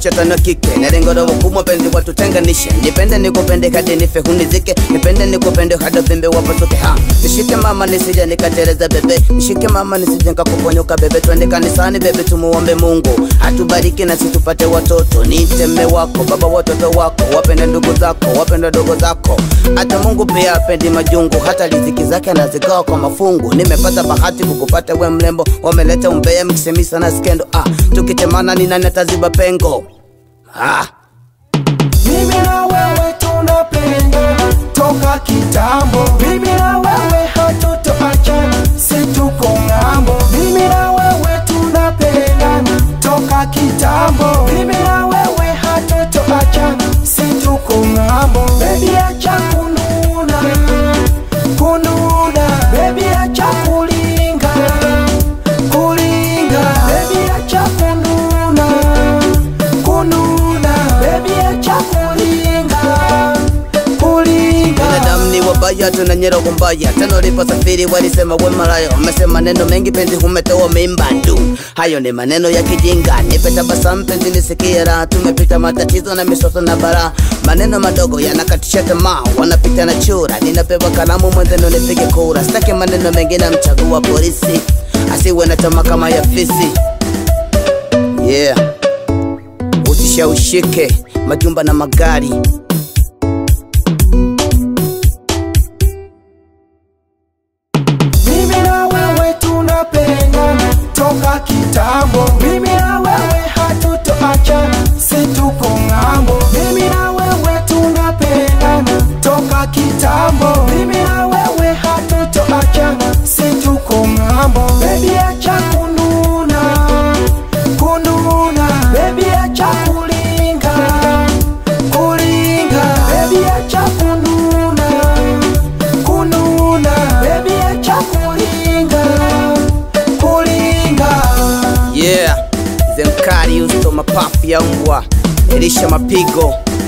shetani wa kike na lengo la hukumu penzi watutenganishe nipende nikupende hadi nife hunizike nipende nikupende hadi vimbe wapasuke ha nishike mama nisije nikateleza bebe nishike mama nisije nikakuponyoka bebe twende kanisani bebe tumuombe mungu atubariki na situpate watoto niite mme wako baba watoto wako wapende ndugu zako wapende dogo zako hata mungu pia apendi majungu hata riziki zake anazigawa kwa mafungu nimepata bahati kukupata we mlembo wameleta umbea mkisemisa na skendo ah, tukitemana ni nani ataziba pengo ah. Mimi na wewe tunapendana toka kitambo. Mimi na wewe hatutoachana, si tuko ng'ambo. Mimi na wewe tunapendana toka kitambo. Mimi na wewe hatutoachana, si tuko ng'ambo. Baby acha kununa, kununa. Baby acha kulinga, kulinga. Baby acha kununa, kununa. Baby acha kulinga, kulinga. binadamu ni wabaya tunanyera kumbaya tena uliposafiri walisema we malaya wamesema neno mengi penzi humetoa mimba du hayo ni maneno ya kijinga nipe tabasamu penzi nisikie raha tumepita matatizo na misoso na bara maneno madogo yanakatisha tamaa wanapita na chura ninapewa kalamu mwenzenu nipige kura sitaki maneno mengine mchagua polisi asiwe na tamaa kama ya fisi yeah usishaushike majumba na magari Mimi na wewe tunapendana toka kitambo. Mimi na wewe hatutoachana, si tuko ng'ambo. Mimi na wewe tunapendana toka kitambo. Mimi na wewe hatutoachana, si tuko ng'ambo. Baby acha kununa, kununa. Baby acha kulinga, kulinga. Baby acha kununa kununa baby acha kulinga kulinga yeah zemkari usto mapafu ya mbwa elisha mapigo